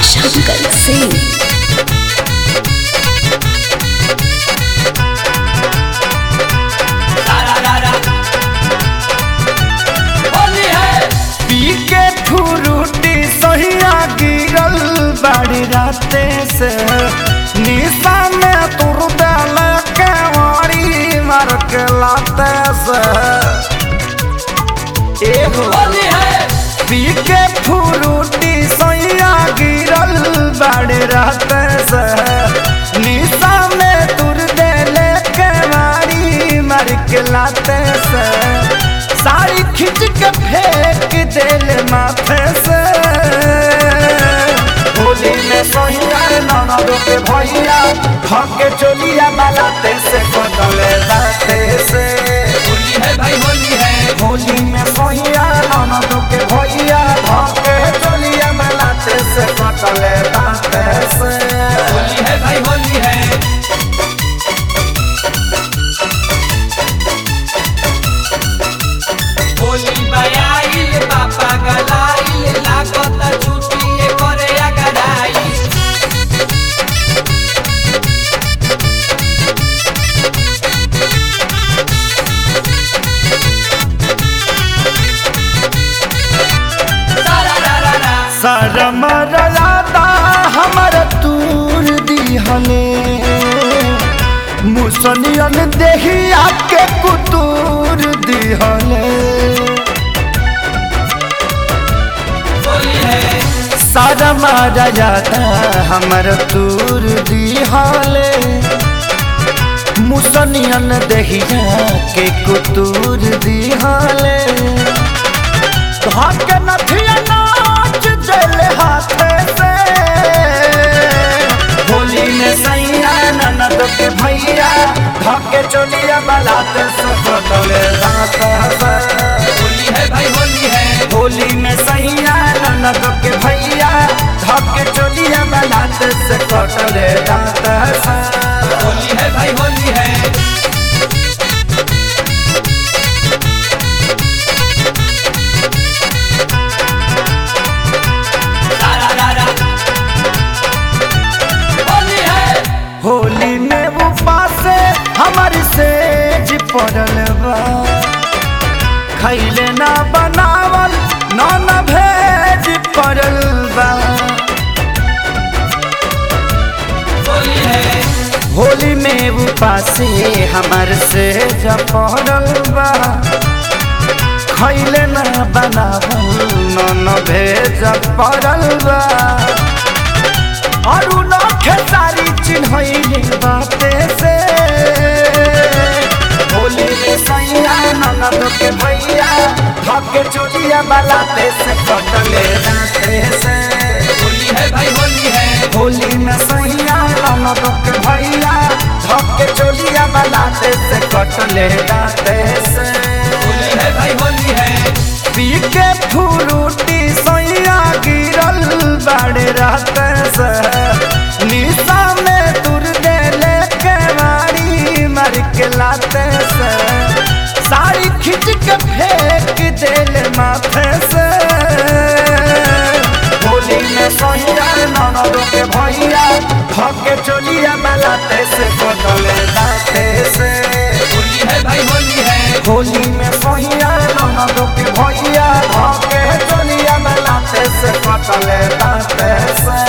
शंकर सिंह पी के फुरुटी सहिया गिरल बाड़ी राते से निशा में तुर दल के वारी मार के लाते से एहो पी के फुरुटी सहिया गिरल बाड़ी राते से निशा में तुर दल के वारी मार के लाते से साड़ी खींच के फेंक दिल माथे से होली में सोहिया ननद के भैया धके चोलिया बालाते से कटले दाते से होली है भाई होली है होली में सोहिया ननद के भैया धके चोलिया बालाते से कटले दाते से होली है भाई होली है होली बयाइल पापा गलाइल लागत छुट्टी करे अगराई सारा रा रा रा शरम रलादा हमर तूर दिहले मुसनियन देहिया के कुतूर दिहले होली है शरम रलादा हमर तूर दिहले मुसनियन देहिया के कुतूर दिहले धक नथिया नाच जल हाथे से होली में सैया ननद के भैया धके चोलिया बलाते से कटले दांत से होली है भाई होली है होली में सैया ननद के भैया धके चोलिया बलाते से कटले दांत से होली है भाई होली है सारा रा रा होली है होली में उपास हमारी सेज पड़ल बा खैले ना बनावल ना न भेज पड़ल बा होली है होली में उपास हमार सेज पड़ल बा खैले ना बनावल ना न भेज पड़ल बा अरु न खेसारी चिन्हैले बाते से होली में सैया ननद के भैया धके चोलिया बलाते से कटले दाते से होली है भाई होली है होली में सैया ननद के भैया धके चोलिया बलाते से कटले दाते से होली है भाई होली है पी के फुरुटी सैया गिरल बाड़े रहते से निशा में तुर देले के मारी मर के लाते से साड़ी खींच के फेंक देले माथे से होली में सैया ननद के भैया धके चोलिया बलाते से कटले दाते से होली है भाई होली है होली में सहिया ननद के भैया धके चलिया में लाते से कटले दाते से